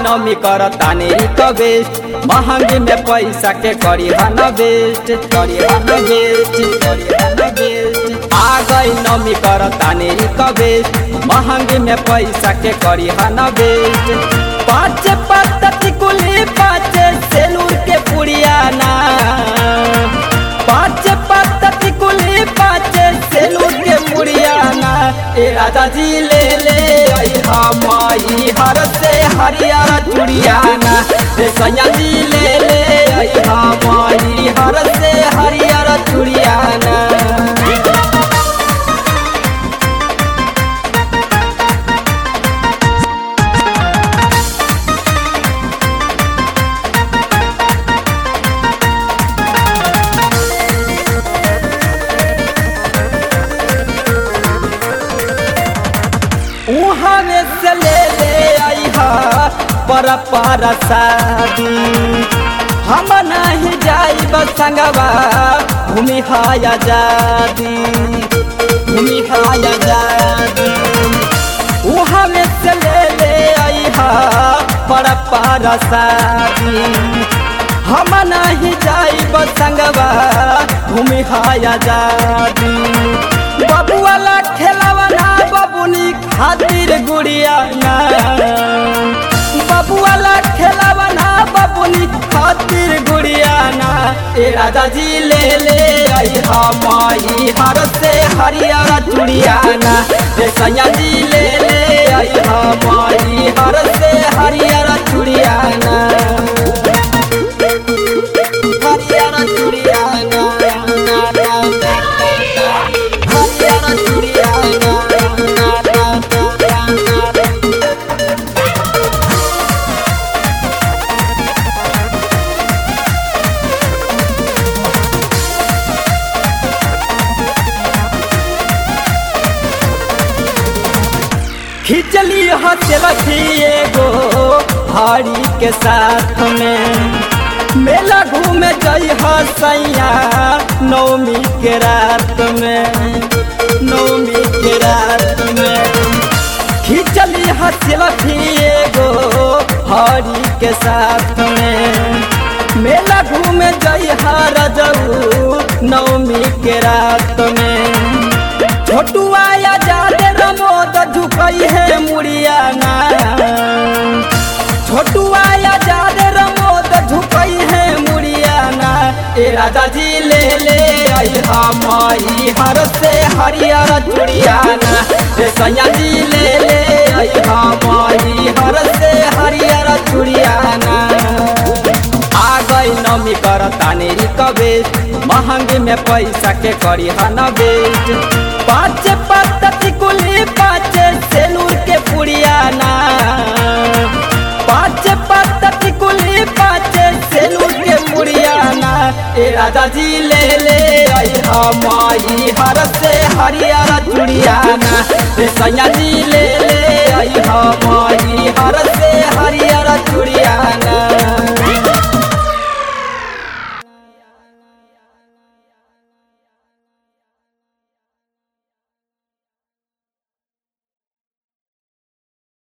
नमी कर तानी रिक्वेस्ट महंगी में पैसा के करी हन वेस्ट करी हन वेस्ट करी हन वेस्ट आ गई नमी कर तानी रिक्वेस्ट महंगी में पैसा के करी हन वेस्ट पाँच पत्ती कुली पाँच सेलूर के पुड़ियाना पाँच पत्ती कुली पाँच सेलूर के पुड़ियाना ए राजा जी ले ले माई हर से हरियर चुड़ियाना ए सैया जी ले ले माई हर से हरियर चुड़ियाना उहाँ में से ले ले आई पर पर शादी हम नहीं जाई संगवा भूमि हाया जादी भूमि हाया जादी उहाँ में से ले ले आई पर पर शादी हम नहीं जाई संगवा भूमि हाया जादी बबुआला खेलावना बबुनी खातिर गुड़िया ना बबुआला खेलावना बबुनी खातिर गुड़िया ना ए राजा जी ले ले आई माई हर से हरियर चुड़िया ना ए सैया जी ले ले आई माई हर से हरियर चुड़िया ना हरियर चुड़िया ना ना ना ना हरियर चुड़िया ना ना ना ना ना खिचली हथलथी एगो भाड़ी के साथ में मेला घूमे जई हसैया नौमी के रात में नौमी के रात में खिचली हथलथी एगो भाड़ी के साथ में मेला घूमे जई हर जऊ नौमी के रात में छोटुआ या जादे रमोद झुकई है मुड़ियाना छोटुआ या जादे रमोद झुकई है मुड़ियाना ए राजा जी ले ले आई माई हर से हरियर चुड़ियाना ए सैया जी ले ले आई माई हर से हरियर चुड़ियाना आ गई नमी कर तानी रिक्वेस्ट महंगी में पैसा के करी हन वेस्ट पाँच पत्ती कुली पाँच सेलूर के पुड़ियाना पाँच पत्ती कुली पाँच सेलूर के पुड़ियाना ए राजा जी ले ले आई माई हर से हरियर चुड़ियाना ए सैया जी ले ले आई माई हर से हरियर चुड़ियाना